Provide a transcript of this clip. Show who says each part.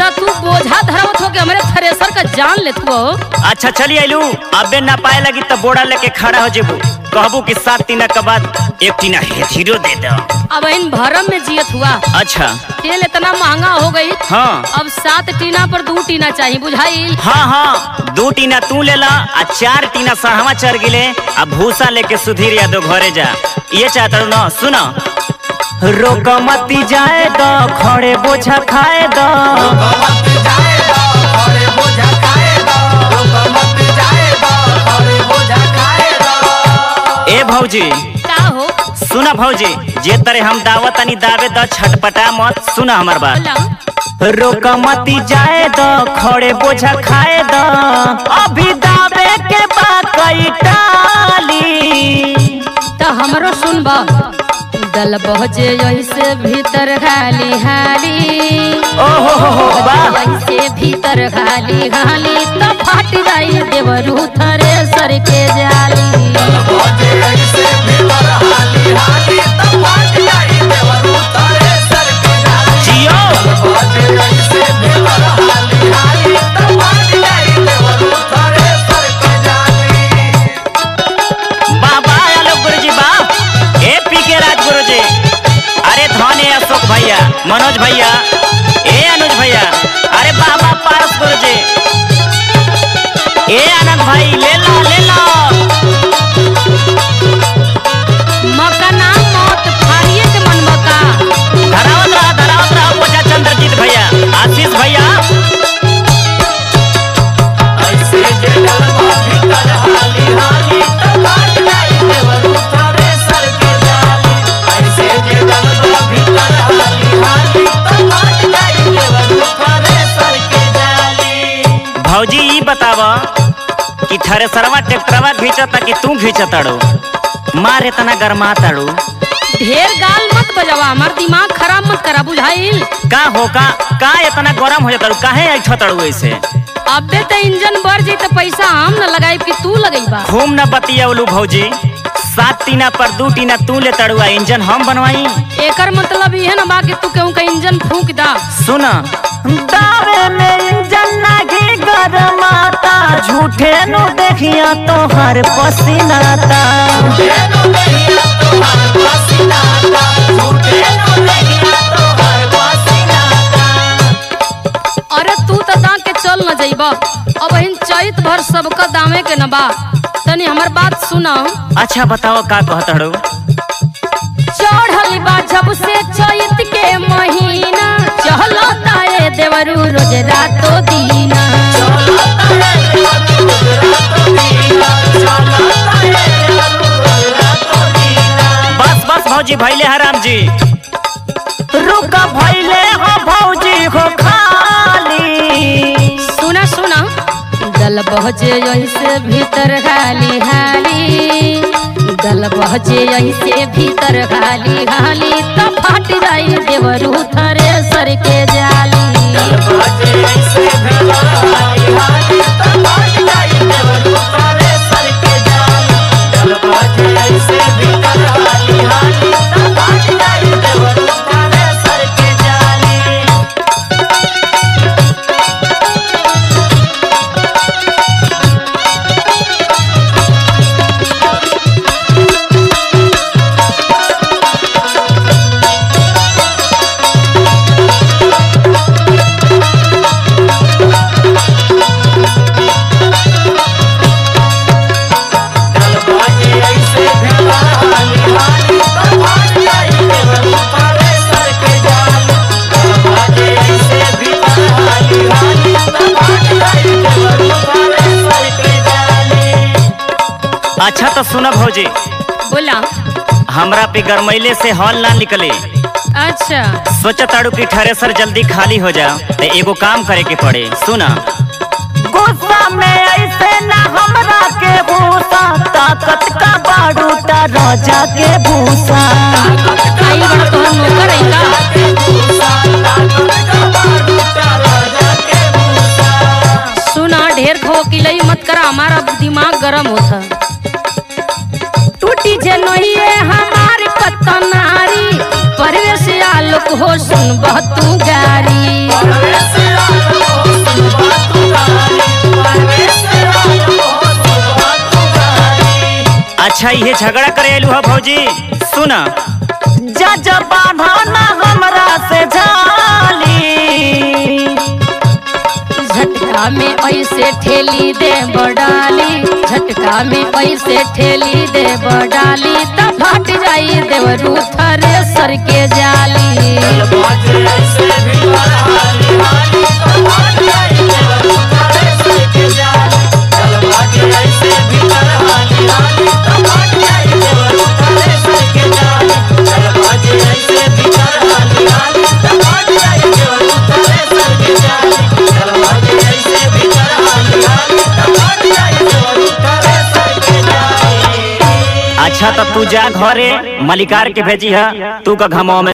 Speaker 1: तो तू बोझा धरवत हो के हमरे थ्रेसर का जान लेत हो
Speaker 2: अच्छा चली आइलू अबे ना पाए लगी तो बोड़ा लेके खड़ा हो जेबू कहबू कि सात टीना के बाद एक टीना हेथीरो दे दो
Speaker 1: अब इन भरम में जियत हुआ
Speaker 2: अच्छा
Speaker 1: तेल इतना महंगा हो गई
Speaker 2: हाँ
Speaker 1: अब सात टीना पर दो टीना चाहिए बुझाइल
Speaker 2: हाँ हाँ दो टीना तू ले ला आ चार टीना सहवा चढ़ गिले आ भूसा लेके सुधीर यादव घरे जा ये चाहता हूँ ना सुनो रोक मती जाए दो खड़े बोझा खाए दो ए भौजी
Speaker 1: का हो
Speaker 2: सुना भौजी जे तरे हम दावत तनी दावे द छटपटा मत सुना हमर बात
Speaker 1: बोला
Speaker 2: रोक मती जाए दो खड़े बोझा खाए दो अभी दावे के बाकई टाली
Speaker 1: तो हमरो सुनबा दल बहजे ऐसे भीतर खाली हाली
Speaker 2: ओहो हो हो वाह
Speaker 1: ऐसे भीतर खाली खाली तो फट जाई देवरू थरे सर के जाली
Speaker 2: जियो बाबा आलो गुरुजी बा ए पी के राज गुरुजी अरे धन है अशोक भैया मनोज भैया ए अनुज भैया अरे बाबा पारस गुरुजी ए आनंद भाई ले लो ले लो
Speaker 1: मका नाम मौत फाड़िए के मन मका
Speaker 2: धरावत रहा धरावत रहा बोझा चंद्रजीत भैया आशीष भैया भौजी ई बताव कि थ्रेसरवा ट्रैक्टरवा घींचता कि तू घींचताड़ो मार इतना गरमा ताड़ू
Speaker 1: ढेर गाल मत बजावा हमार दिमाग खराब मत करा बुझाइल
Speaker 2: का हो का का इतना गरम हो जाताड़ू काहे ऐठताड़ू ऐसे
Speaker 1: अबे तो इंजन बढ़ जाई तो पैसा हम न लगाई कि तू लगईबा
Speaker 2: खूब न बतियावलू भौजी सात टीना पर दू टीना तू ले तड़ुआ इंजन हम बनवाई
Speaker 1: एकर मतलब ये ना बा कि तू केहू का इंजन फूक दा
Speaker 2: सुन दावे में इंजन नागी गरमाता झूठे नु देखिया तो हर पसीनाता
Speaker 1: अरे तू तो दा के चल न जइबा अब इन चैत भर सबका दामे के न बा तनी हमर बात सुना
Speaker 2: अच्छा बताओ का कहतड़ू
Speaker 1: चढ़ल बा जब से चैत के महीना चहलो ताए देवरू रोज रातो दीना
Speaker 2: बस बस भौजी भैले हराम जी रुका भैले हो भौजी हो खाली
Speaker 1: सुना सुना दल बहजे ऐसे भीतर खाली हाली दल बहजे ऐसे भीतर खाली हाली तो फट जाई देवरू थरे सर के जाली
Speaker 2: अच्छा तो सुनो भौजी
Speaker 1: बोला
Speaker 2: हमरा पे गरमैले से हॉल ना निकले
Speaker 1: अच्छा
Speaker 2: सोचताड़ू कि थ्रेसर जल्दी खाली हो जा तो एगो काम करे के पड़े सुना गुस्सा में ऐसे ना हमरा के भूसा ताकत का बारूटा राजा के भूसा
Speaker 1: आई बड़ा तोहर नौकर है का सुना ढेर खो किलई मत करा हमारा दिमाग गरम होता टूटी जे नहिए हमार कतनारी परवेश आलोक हो सुन तू गारी
Speaker 2: अच्छा ये झगड़ा करे आलू है भौजी सुन जज बांधना हमरा से झाली
Speaker 1: झटका में ऐसे ठेली दे बडाली झटका में ऐसे ठेली दे बडाली त फट जाई देवरू थरे सर के जाली
Speaker 2: अच्छा तो तू जा घरे मलिकार के भेजी है तू का घमाओ में